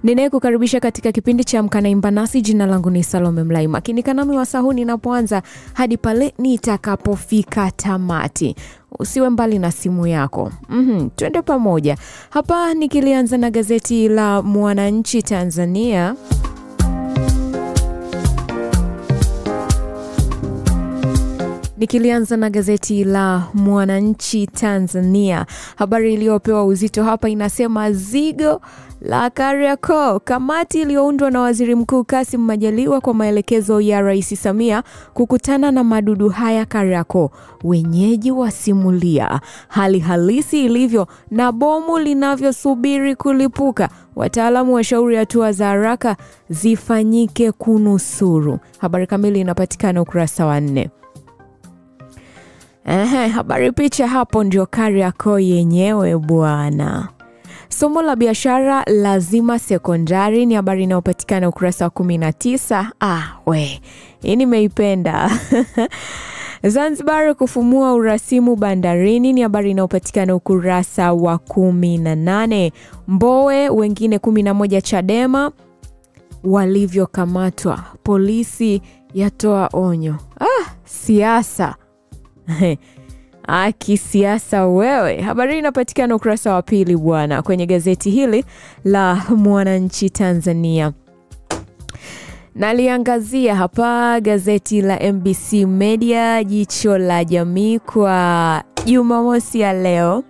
ninayekukaribisha katika kipindi cha Amka na Imba Nasi. Jina langu ni Salome Mlai, makinika nami wasahu ninapoanza hadi pale nitakapofika tamati. Usiwe mbali na simu yako. mm Twende pamoja hapa, nikilianza na gazeti la Mwananchi Tanzania. Nikilianza na gazeti la Mwananchi Tanzania, habari iliyopewa uzito hapa inasema zigo la Kariakoo. Kamati iliyoundwa na Waziri Mkuu Kassim Majaliwa kwa maelekezo ya Rais Samia kukutana na madudu haya Kariakoo. Wenyeji wasimulia hali halisi ilivyo na bomu linavyosubiri kulipuka. Wataalamu washauri hatua za haraka zifanyike kunusuru. Habari kamili inapatikana ukurasa wa nne. Ehe, habari picha hapo ndio Kariakoo yenyewe bwana. Somo la biashara lazima sekondari ni habari inayopatikana ukurasa wa kumi na tisa. Ah, we hii nimeipenda. Zanzibar kufumua urasimu bandarini ni habari inayopatikana ukurasa wa kumi na nane. Mbowe wengine kumi na moja Chadema walivyokamatwa, polisi yatoa onyo. Ah, siasa Kisiasa wewe. Habari inapatikana ukurasa wa pili bwana, kwenye gazeti hili la Mwananchi Tanzania. Naliangazia hapa gazeti la MBC Media, jicho la jamii kwa Jumamosi ya leo.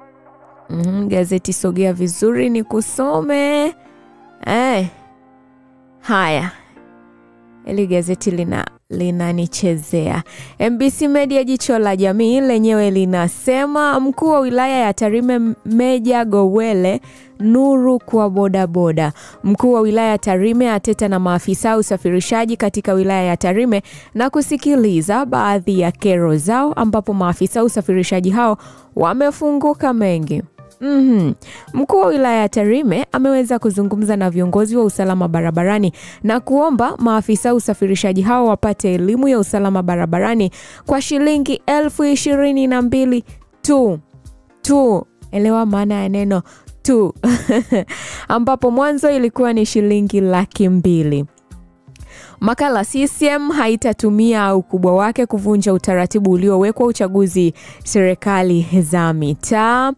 Mm, gazeti sogea vizuri ni kusome eh. Haya, ili gazeti lina linanichezea. MBC Media jicho la jamii lenyewe linasema mkuu wa wilaya ya Tarime Meja Gowele nuru kwa bodaboda. Mkuu wa wilaya ya Tarime ateta na maafisa usafirishaji katika wilaya ya Tarime na kusikiliza baadhi ya kero zao, ambapo maafisa usafirishaji hao wamefunguka mengi. Mm-hmm. Mkuu wa wilaya ya Tarime ameweza kuzungumza na viongozi wa usalama barabarani na kuomba maafisa usafirishaji hao wapate elimu ya usalama barabarani kwa shilingi elfu ishirini na mbili tu tu. Elewa maana ya neno tu ambapo mwanzo ilikuwa ni shilingi laki mbili. Makala CCM haitatumia ukubwa wake kuvunja utaratibu uliowekwa uchaguzi serikali za mitaa.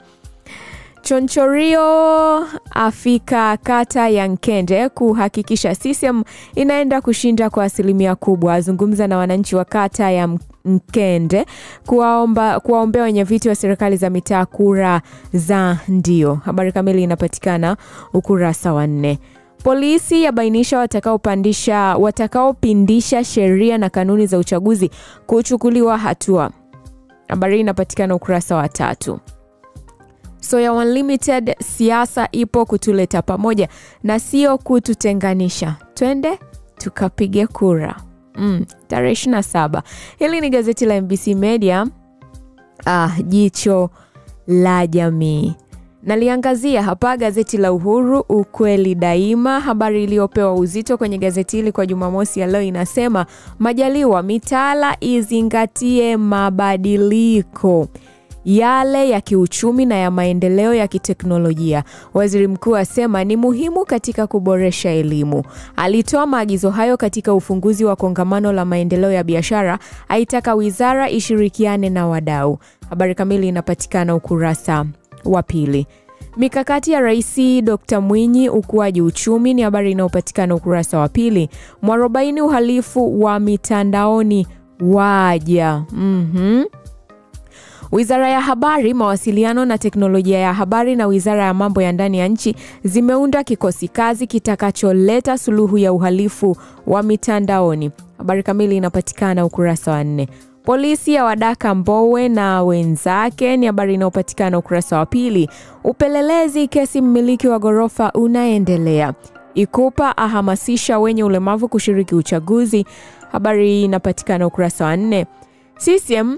Chonchorio afika kata ya Nkende kuhakikisha CCM inaenda kushinda kwa asilimia kubwa. Azungumza na wananchi wa kata ya Nkende kuwaomba kuwaombea wenyeviti wa serikali za mitaa kura za ndio. Habari kamili inapatikana ukurasa wa nne. Polisi yabainisha watakaopandisha watakaopindisha sheria na kanuni za uchaguzi kuchukuliwa hatua. Habari inapatikana ukurasa wa tatu. Soya Unlimited, siasa ipo kutuleta pamoja na sio kututenganisha. Twende tukapige kura mm, tarehe 27. Hili ni gazeti la MBC Media, ah, jicho la jamii. Naliangazia hapa gazeti la Uhuru, ukweli daima. Habari iliyopewa uzito kwenye gazeti hili kwa Jumamosi ya leo inasema Majaliwa, mitaala izingatie mabadiliko yale ya kiuchumi na ya maendeleo ya kiteknolojia. Waziri mkuu asema ni muhimu katika kuboresha elimu. Alitoa maagizo hayo katika ufunguzi wa kongamano la maendeleo ya biashara, aitaka wizara ishirikiane na wadau. Habari kamili inapatikana ukurasa wa pili. Mikakati ya Rais Dr. Mwinyi ukuaji uchumi ni habari inayopatikana ukurasa wa pili. Mwarobaini uhalifu wa mitandaoni waja. mm-hmm. Wizara ya Habari, Mawasiliano na Teknolojia ya Habari na Wizara ya Mambo ya Ndani ya Nchi zimeunda kikosi kazi kitakacholeta suluhu ya uhalifu wa mitandaoni. Habari kamili inapatikana ukurasa wa nne. Polisi ya wadaka Mbowe na wenzake ni habari inayopatikana ukurasa wa pili. Upelelezi kesi mmiliki wa ghorofa unaendelea. Ikupa ahamasisha wenye ulemavu kushiriki uchaguzi. Habari inapatikana ukurasa wa nne. CCM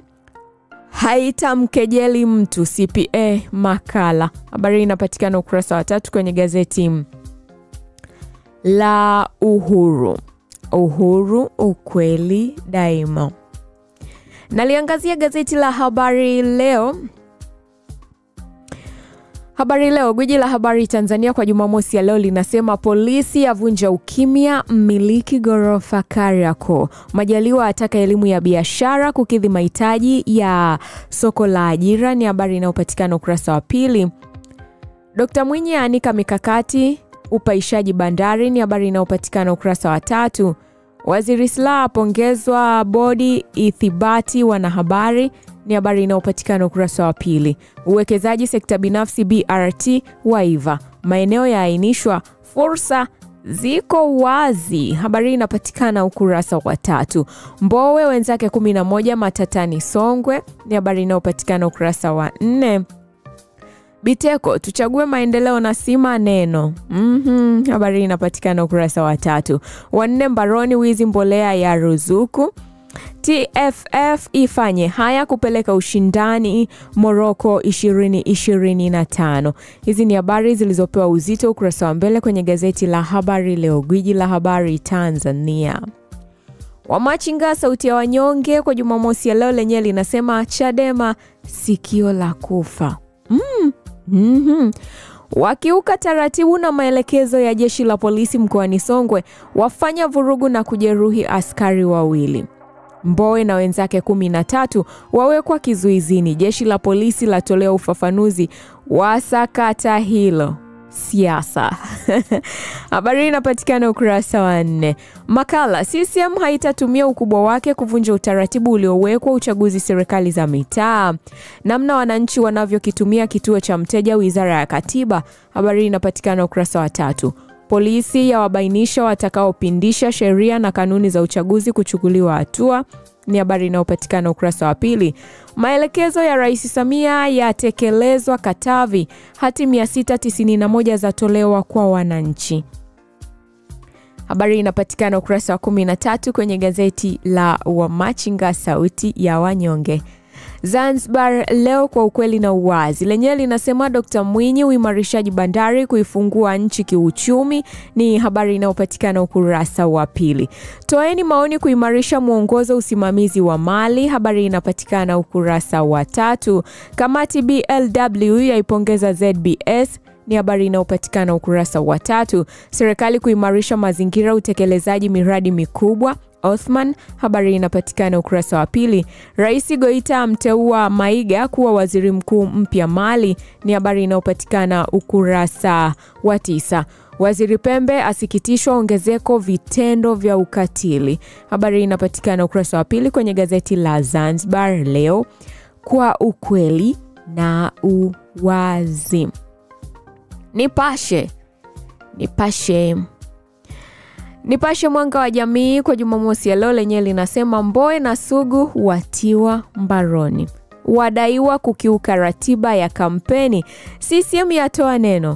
haitamkejeli mtu CPA makala. Habari inapatikana ukurasa wa tatu kwenye gazeti la Uhuru. Uhuru, ukweli daima. Naliangazia gazeti la Habari Leo. Habari Leo, gwiji la habari Tanzania kwa Jumamosi ya leo linasema polisi yavunja ukimya mmiliki ghorofa Kariakoo. Majaliwa ataka elimu ya biashara kukidhi mahitaji ya soko la ajira, ni habari inayopatikana ukurasa wa pili. Dkt Mwinyi aanika mikakati upaishaji bandari, ni habari inayopatikana ukurasa wa tatu. Waziri Slaa apongezwa bodi ithibati wanahabari ni habari inayopatikana ukurasa wa pili. Uwekezaji sekta binafsi BRT waiva, maeneo yaainishwa, fursa ziko wazi. Habari inapatikana ukurasa wa tatu. Mbowe wenzake 11 matatani Songwe ni habari inayopatikana ukurasa wa nne. Biteko tuchague maendeleo na si maneno. mm Habari inapatikana ukurasa wa tatu. Wanne mbaroni wizi mbolea ya ruzuku. TFF ifanye haya kupeleka ushindani Morocco 2025. Hizi ni habari zilizopewa uzito ukurasa wa mbele kwenye gazeti la Habari Leo, gwiji la habari Tanzania. Wamachinga sauti ya wanyonge kwa Jumamosi ya leo lenyewe linasema Chadema sikio la kufa. mm. Mm-hmm. Wakiuka taratibu na maelekezo ya jeshi la polisi mkoani Songwe wafanya vurugu na kujeruhi askari wawili. Mbowe na wenzake kumi na tatu wawekwa kizuizini. Jeshi la polisi latolea ufafanuzi wa sakata hilo. Siasa habari inapatikana ukurasa wa nne. Makala CCM haitatumia ukubwa wake kuvunja utaratibu uliowekwa uchaguzi serikali za mitaa. Namna wananchi wanavyokitumia kituo cha mteja wizara ya katiba. Habari inapatikana ukurasa wa tatu. Polisi yawabainisha watakaopindisha sheria na kanuni za uchaguzi kuchukuliwa hatua ni habari inayopatikana ukurasa wa pili. Maelekezo ya Rais Samia yatekelezwa Katavi, hati 691 zatolewa kwa wananchi. Habari inapatikana ukurasa wa 13 kwenye gazeti la Wamachinga sauti ya wanyonge. Zanzibar Leo kwa ukweli na uwazi lenyewe linasema Dkt Mwinyi, uimarishaji bandari kuifungua nchi kiuchumi, ni habari inayopatikana ukurasa wa pili. Toeni maoni kuimarisha mwongozo usimamizi wa mali, habari inapatikana ukurasa wa tatu. Kamati BLW yaipongeza ZBS ni habari inayopatikana ukurasa wa tatu. Serikali kuimarisha mazingira utekelezaji miradi mikubwa Othman, habari inapatikana ukurasa wa pili. Rais Goita amteua Maiga kuwa waziri mkuu mpya Mali, ni habari inayopatikana ukurasa wa tisa. Waziri Pembe asikitishwa ongezeko vitendo vya ukatili, habari inapatikana ukurasa wa pili kwenye gazeti la Zanzibar Leo kwa ukweli na uwazi. Nipashe, Nipashe Nipashe Mwanga wa Jamii kwa Jumamosi ya leo lenyewe linasema Mbowe na Sugu watiwa mbaroni, wadaiwa kukiuka ratiba ya kampeni, CCM yatoa neno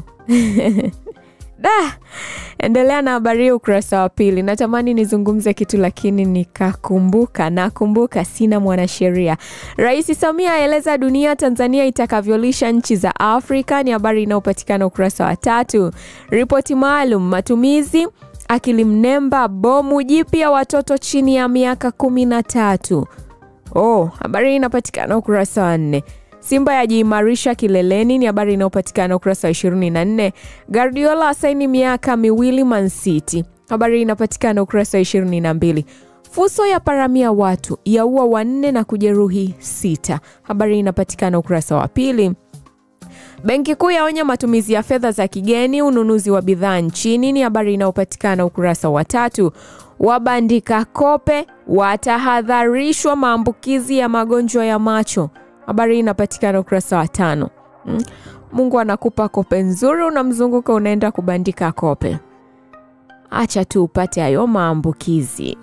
da endelea na habari hii ukurasa wa pili. Natamani nizungumze kitu lakini nikakumbuka, nakumbuka sina mwanasheria. Rais Samia aeleza dunia Tanzania itakavyolisha nchi za Afrika, ni habari inayopatikana ukurasa wa tatu. Ripoti maalum matumizi akili mnemba bomu jipya watoto chini ya miaka kumi na tatu. Oh, habari hii inapatikana ukurasa wa nne. Simba yajiimarisha kileleni ni habari inayopatikana ukurasa wa 24. Guardiola asaini miaka miwili Man City, habari inapatikana ukurasa wa 22. Fuso ya paramia watu yaua wanne na kujeruhi sita, habari inapatikana ukurasa wa pili. Benki Kuu yaonya matumizi ya fedha za kigeni ununuzi wa bidhaa nchini, ni habari inayopatikana ukurasa wa tatu. Wabandika kope watahadharishwa maambukizi ya magonjwa ya macho, habari inapatikana ukurasa wa tano. Mm. Mungu anakupa kope nzuri, unamzunguka unaenda kubandika kope, acha tu upate hayo maambukizi.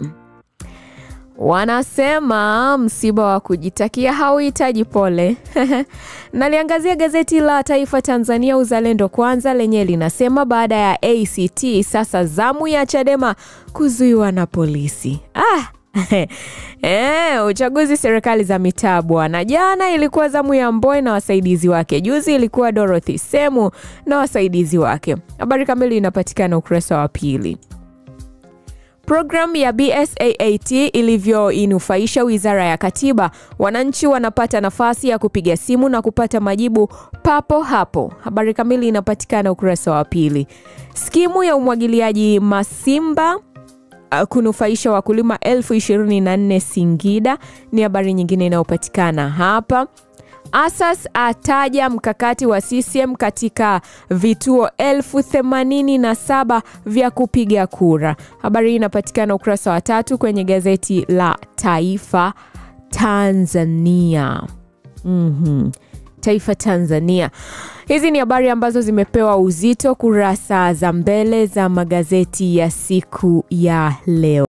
Wanasema msiba wa kujitakia hauhitaji pole. Naliangazia gazeti la Taifa Tanzania Uzalendo Kwanza lenye linasema baada ya ACT sasa zamu ya Chadema kuzuiwa na polisi. Ah. E, uchaguzi serikali za mitaa bwana. Jana ilikuwa zamu ya Mbowe na wasaidizi wake, juzi ilikuwa Dorothy Semu na wasaidizi wake. Habari kamili inapatikana ukurasa wa pili. Programu ya BSAAT ilivyoinufaisha Wizara ya Katiba, wananchi wanapata nafasi ya kupiga simu na kupata majibu papo hapo. Habari kamili inapatikana ukurasa wa pili. Skimu ya umwagiliaji Masimba uh, kunufaisha wakulima elfu ishirini na nne Singida ni habari nyingine inayopatikana hapa. Asas ataja mkakati wa CCM katika vituo elfu themanini na saba vya kupiga kura. Habari hii inapatikana ukurasa wa tatu kwenye gazeti la Taifa Tanzania. Mhm. Taifa Tanzania. Hizi ni habari ambazo zimepewa uzito kurasa za mbele za magazeti ya siku ya leo.